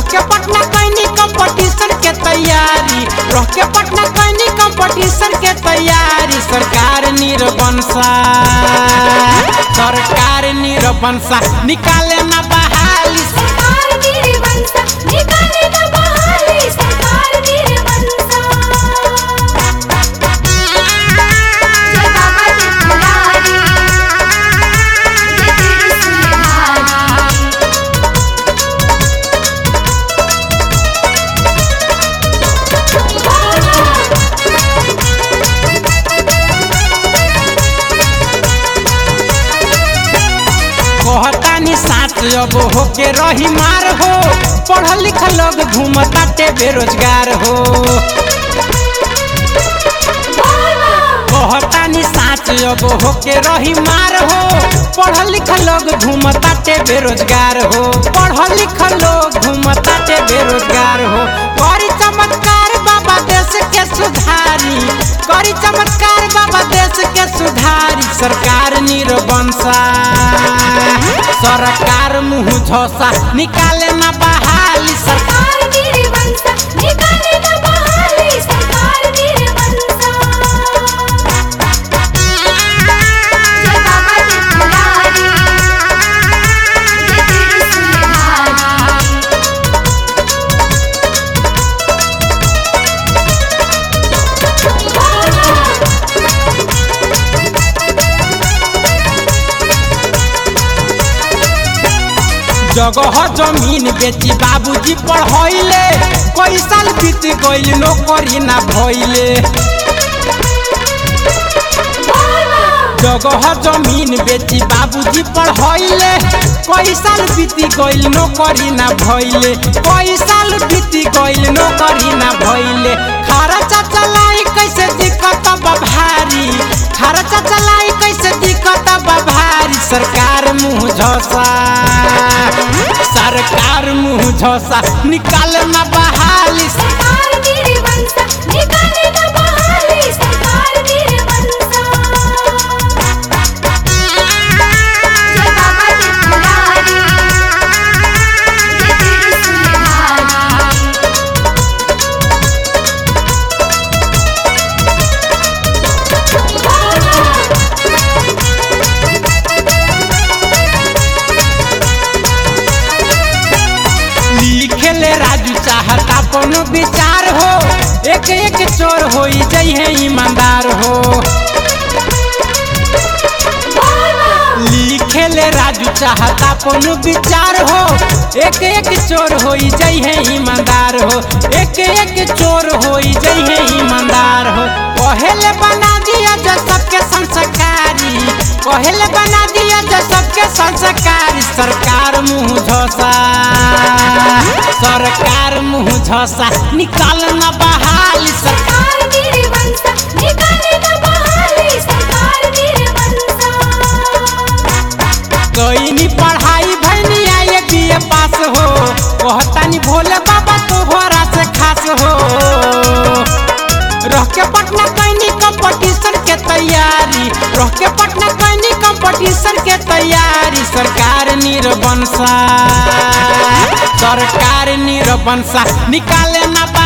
के पटना कैनी कंपटीशन के तैयारी रह के पटना कैनी कंपटीशन के तैयारी सरकार निरबंसा सरकार निरबंसा निकाले ना बहाली सरकार मेरे वंशा निकाले न बहाली सरकार मेरे वंशा जय बाबा त्रिपुरारी जय त्रिशूलधारी कहतानी साथ अब होके रही मार हो पढ़ल लिखल लोग घूमताटे बेरोजगार हो कहतानी साथ अब होके रही मार हो पढ़ल लिखल लोग घूमताटे बेरोजगार हो पढ़ल लिखल लोग घूमताटे बेरोजगार हो करी चमत्कार बाबा देश के सुधारी करी चमत्कार बाबा देश के सुधारी सरकार निरबंसा सरकार मुँह झोसा निकाले ना बहाली सरकार सरकार मेरे वंशा निकाले न बहाली सरकार मेरे वंशा जय बाबा त्रिपुरारी जय त्रिशूलधारी जगह जमीन बेची बाबूजी पढ़ैले कई साल बीत गइल नौकरी ना भइले जगह जमीन बेची बाबूजी पढ़ैले कई साल बीती गइल नौकरी ना भइले कई साल बीती गइल नौकरी ना भइले खर्चा चलाई कैसे दिक्कत बा भारी खर्चा चलाई कैसे दिक्कत बा भारी सरकार मुँह झोसा सरकार मुँह झोसा निकाल ना बहाली सरकार मेरे वंशा निकाले न बहाली सरकार मेरे वंशा जय बाबा त्रिपुरारी जय त्रिशूलधारी लिखेले राजू चाहत अपन विचार हो एक एक चोर हो जइहे ईमानदार हो लिखेले राजू चाहत अपन विचार हो एक एक चोर हो जइहे ईमानदार हो एक एक चोर हो जइहे ईमानदार हो पहले बना दिया जो सबके संस्कारी पहले बना दिया जो सबके संस्कारी सरकार मुँह झोसा सरकार मुँह झोसा निकाल न बहाली सरकार सरकार मेरे वंशा निकाले न बहाली सरकार मेरे वंशा कईनी पढ़ाई भैनी आए बीए पास हो कहतानी भोले बाबा तोहरा से खास हो रह के पटना कैनी कंपटीशन के तैयारी रह के पटना कैनी कंपटीशन के तैयारी सरकार निरबंसा सरकार निरबंसा निकाले ना